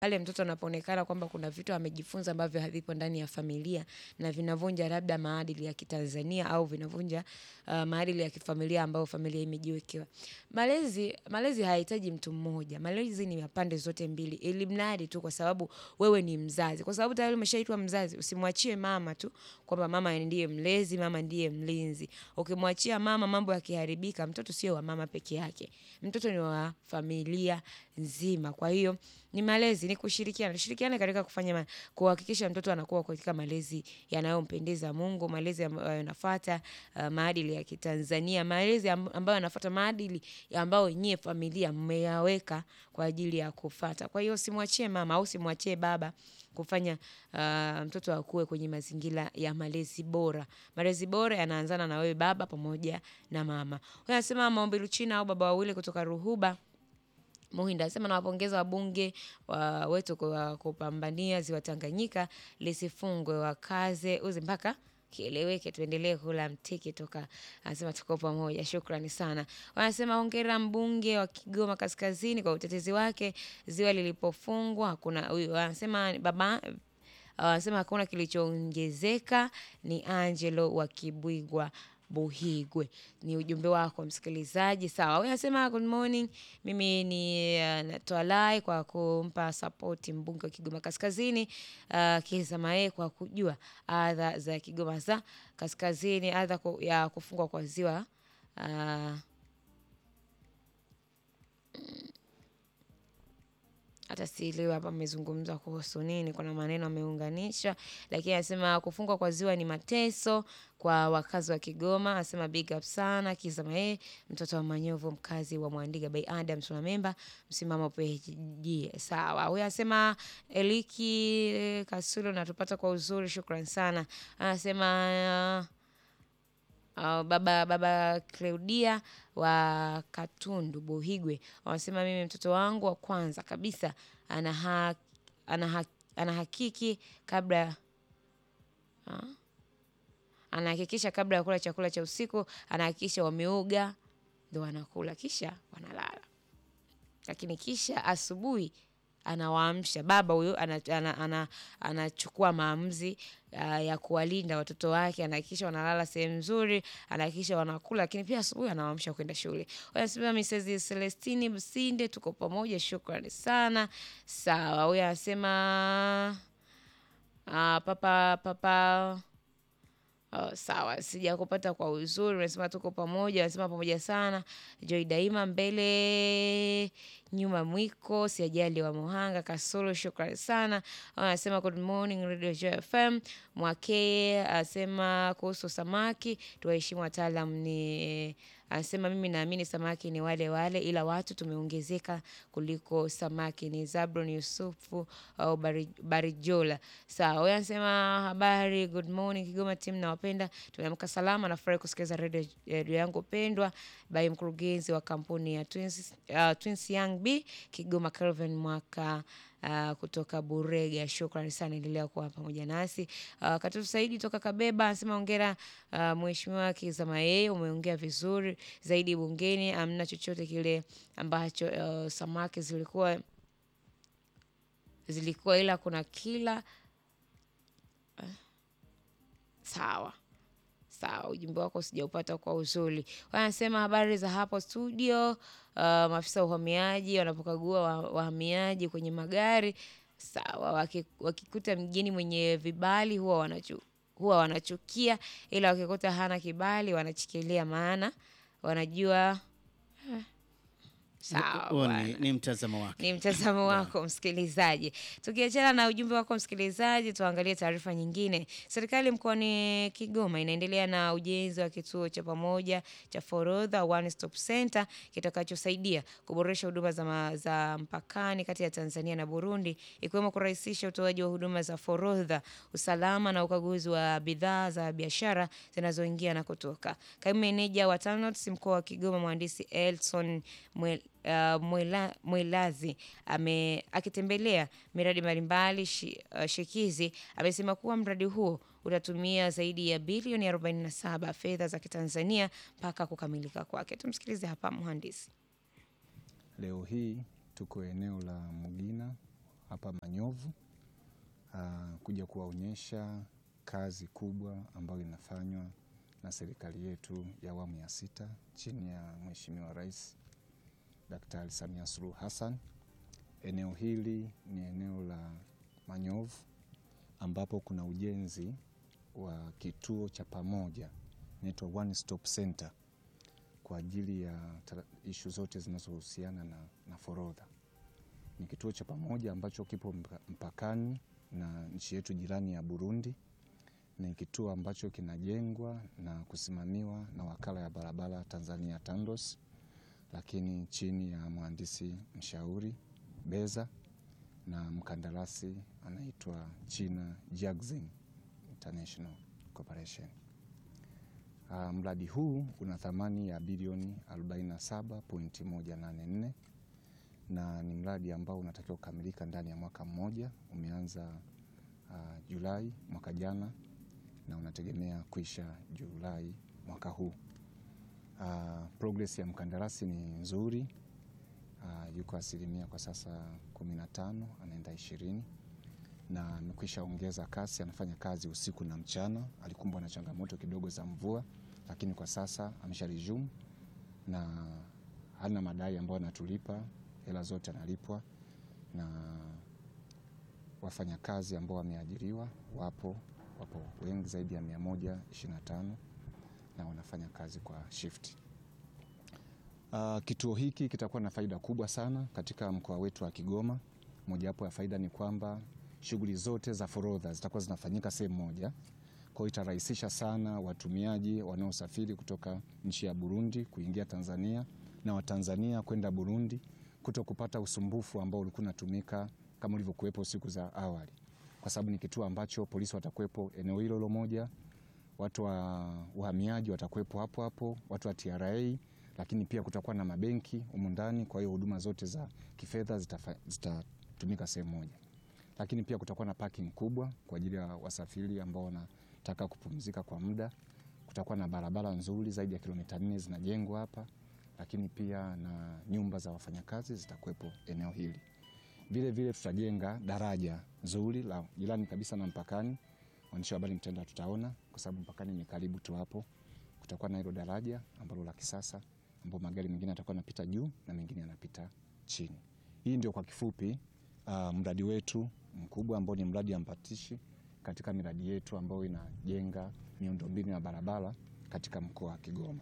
pale mtoto anapoonekana kwamba kuna vitu amejifunza ambavyo havipo ndani ya familia na vinavunja labda maadili ya Kitanzania au vinavunja uh, maadili ya kifamilia ambayo familia imejiwekewa. Malezi malezi hayahitaji mtu mmoja. Malezi ni ya pande zote mbili. Ili mradi tu kwa sababu wewe ni mzazi. Kwa sababu tayari umeshaitwa mzazi, usimwachie mama tu kwamba mama ndiye mlezi, mama ndiye mlinzi. Ukimwachia mama mambo yakiharibika, mtoto sio wa mama peke yake. Mtoto ni wa familia nzima. Kwa hiyo ni malezi, ni kushirikiana. Tushirikiane katika kufanya ma- kuhakikisha mtoto anakuwa katika malezi yanayompendeza Mungu, malezi ambayo yanafuata uh, maadili ya Kitanzania, malezi amb- ambayo yanafuata maadili ambayo nyie familia mmeyaweka kwa ajili ya kufuata. Kwa hiyo usimwachie mama au usimwachie baba kufanya uh, mtoto akue kwenye mazingira ya malezi bora. Malezi bora yanaanzana na wewe baba pamoja na mama. Huyu anasema Maombi Luchina au baba wawili kutoka Ruhuba Muhinda anasema nawapongeza wabunge wa wetu kwa kupambania ziwa Tanganyika lisifungwe, wakaze uzi mpaka kieleweke, tuendelee kula mtiki toka. Anasema tuko pamoja, shukrani sana. Wanasema hongera mbunge wa Kigoma Kaskazini kwa utetezi wake ziwa lilipofungwa. Hakuna huyu anasema baba wanasema hakuna kilichoongezeka. Ni Angelo wa Kibwigwa Buhigwe. Ni ujumbe wako msikilizaji. Sawa, huyu anasema good morning, mimi ni uh, natoa lai kwa kumpa sapoti mbunge wa Kigoma Kaskazini uh, Kizza Mae kwa kujua adha za Kigoma za Kaskazini, adha ku- ya kufungwa kwa ziwa uh, hata sielewi hapa amezungumza kuhusu nini, kuna maneno ameunganisha, lakini anasema kufungwa kwa ziwa ni mateso kwa wakazi wa Kigoma. Anasema big up sana Kizza Mae, mtoto wa Manyovu, mkazi wa Mwandiga by Adams na memba msimamo PG. Sawa, huyu anasema Eliki Kasulo, natupata kwa uzuri, shukran sana. Anasema Uh, baba baba Claudia wa Katundu Buhigwe wanasema mimi mtoto wangu wa kwanza kabisa ana ha, ana ha, anahakiki kabla ah, anahakikisha kabla ya kula chakula cha usiku anahakikisha wameoga ndo wanakula kisha wanalala, lakini kisha asubuhi anawaamsha baba huyo anachukua ana, ana, anachukua maamuzi uh, ya kuwalinda watoto wake, anahakikisha wanalala sehemu nzuri, anahakikisha wanakula, lakini pia asubuhi anawaamsha kwenda shule. Wanasema Mrs. Celestini Msinde, tuko pamoja, shukrani sana. Sawa, huyo anasema uh, papa papa Oh, sawa, sijakupata kwa uzuri. Unasema tuko pamoja, unasema pamoja sana. Joy daima mbele nyuma mwiko, siajali wa Muhanga Kasolo, shukrani sana. Anasema good morning Radio Joy FM. Mwakee anasema kuhusu samaki, tuwaheshimu wataalam. Ni anasema mimi naamini samaki ni wale wale, ila watu tumeongezeka kuliko samaki. Ni Zabron Yusufu au Bari- Barijola. Sawa, huyo anasema habari, good morning Kigoma team, nawapenda, tumeamka salama. Nafurahi kusikiliza redio redio yangu pendwa by mkurugenzi wa kampuni ya Twins, uh, Twins Young B Kigoma Calvin mwaka uh, kutoka Burega. Shukrani sana, endelea kuwa pamoja nasi. Uh, Katutu Saidi toka Kabeba anasema ongera uh, mheshimiwa Kizza Mae, umeongea vizuri zaidi bungeni. Amna chochote kile ambacho uh, samaki zilikuwa zilikuwa ila kuna kila sawa sawa, ujumbe wako sijaupata kwa uzuri. Wanasema habari za hapo studio. Uh, maafisa wa uhamiaji wanapokagua wa- wahamiaji kwenye magari sawa, waki- wakikuta mgeni mwenye vibali huwa wanachu, huwa wanachukia, ila wakikuta hana kibali wanachikilia, maana wanajua sawa Huo bwana. ni, ni mtazamo wake. Ni mtazamo wako msikilizaji. Tukiachana na ujumbe wako msikilizaji, tuangalie taarifa nyingine. Serikali mkoani Kigoma inaendelea na ujenzi wa kituo cha pamoja cha forodha One Stop Center kitakachosaidia kuboresha huduma za, ma, za mpakani kati ya Tanzania na Burundi, ikiwemo kurahisisha utoaji wa huduma za forodha, usalama na ukaguzi wa bidhaa za biashara zinazoingia na kutoka. Kaimu meneja wa TANROADS mkoa wa Kigoma, mhandisi Elson Mwel, uh, Mwela, Mwelazi ame, akitembelea miradi mbalimbali shi, uh, shikizi amesema kuwa mradi huo utatumia zaidi ya bilioni 47 fedha za Kitanzania mpaka kukamilika kwake. Tumsikilize hapa mhandisi. Leo hii tuko eneo la Mugina hapa Manyovu uh, kuja kuwaonyesha kazi kubwa ambayo inafanywa na serikali yetu ya awamu ya sita chini ya Mheshimiwa Rais Daktari Samia Suluhu Hassan. Eneo hili ni eneo la Manyovu ambapo kuna ujenzi wa kituo cha pamoja inaitwa One Stop Center kwa ajili ya ishu zote zinazohusiana na, na forodha. Ni kituo cha pamoja ambacho kipo mpakani na nchi yetu jirani ya Burundi. Ni kituo ambacho kinajengwa na kusimamiwa na wakala ya barabara Tanzania TANROADS, lakini chini ya mhandisi mshauri Beza na mkandarasi anaitwa China Jiangxin International Corporation. Uh, mradi huu una thamani ya bilioni 47.184 na ni mradi ambao unatakiwa kukamilika ndani ya mwaka mmoja. Umeanza uh, Julai mwaka jana na unategemea kuisha Julai mwaka huu. Uh, progress ya mkandarasi ni nzuri. Uh, yuko asilimia kwa sasa 15 anaenda ishirini na amekwisha ongeza kasi, anafanya kazi usiku na mchana. Alikumbwa na changamoto kidogo za mvua, lakini kwa sasa amesha resume na hana madai ambayo anatulipa, hela zote analipwa, na wafanyakazi ambao wameajiriwa wapo wapo wengi zaidi ya 125 na wanafanya kazi kwa shift. Uh, kituo hiki kitakuwa na faida kubwa sana katika mkoa wetu wa Kigoma. Mojawapo ya faida ni kwamba shughuli zote za forodha zitakuwa zinafanyika sehemu moja. Kwa hiyo itarahisisha sana watumiaji wanaosafiri kutoka nchi ya Burundi kuingia Tanzania na Watanzania kwenda Burundi kuto kupata usumbufu ambao ulikuwa unatumika kama ulivyokuwepo siku za awali, kwa sababu ni kituo ambacho polisi watakuwepo eneo hilo hilo moja, watu wa uhamiaji watakuwepo hapo hapo, watu wa TRA, lakini pia kutakuwa na mabenki humu ndani. Kwa hiyo huduma zote za kifedha zitatumika sehemu moja lakini pia kutakuwa na parking kubwa kwa ajili ya wasafiri ambao wanataka kupumzika kwa muda. Kutakuwa na barabara nzuri zaidi ya kilomita nne zinajengwa hapa, lakini pia na nyumba za wafanyakazi zitakuwepo eneo hili. Vile vile tutajenga daraja nzuri la jirani kabisa na mpakani. Waandishi wa habari mtenda, tutaona kwa sababu mpakani ni karibu tu hapo. Kutakuwa na hilo daraja ambalo la kisasa, ambapo magari mengine yatakuwa yanapita juu na mengine yanapita chini. Hii ndio kwa kifupi uh, mradi wetu mkubwa ambao ni mradi ambatishi katika miradi yetu ambayo inajenga miundombinu ya barabara katika mkoa wa Kigoma.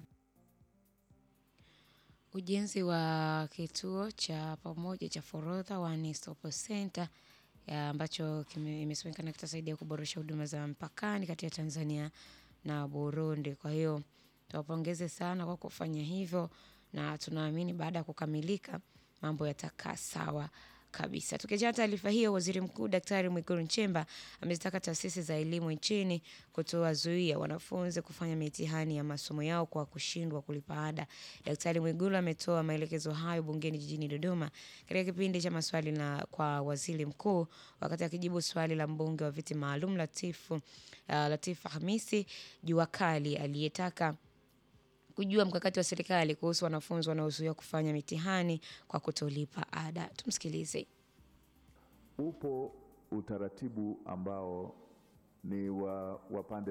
Ujenzi wa kituo cha pamoja cha forodha One Stop Center ambacho imesemekana kitasaidia kuboresha huduma za mpakani kati ya Tanzania na Burundi. Kwa hiyo tuwapongeze sana kwa kufanya hivyo, na tunaamini baada ya kukamilika mambo yatakaa sawa kabisa. Tukiachana taarifa hiyo, waziri mkuu Daktari Mwigulu Nchemba amezitaka taasisi za elimu nchini kutowazuia wanafunzi kufanya mitihani ya masomo yao kwa kushindwa kulipa ada. Daktari Mwigulu ametoa maelekezo hayo bungeni jijini Dodoma katika kipindi cha maswali na kwa waziri mkuu, wakati akijibu swali la mbunge wa viti maalum Latifu, uh, Latifa Hamisi Juakali aliyetaka kujua mkakati wa serikali kuhusu wanafunzi wanaozuiwa kufanya mitihani kwa kutolipa ada. Tumsikilize. Upo utaratibu ambao ni wa, wa pande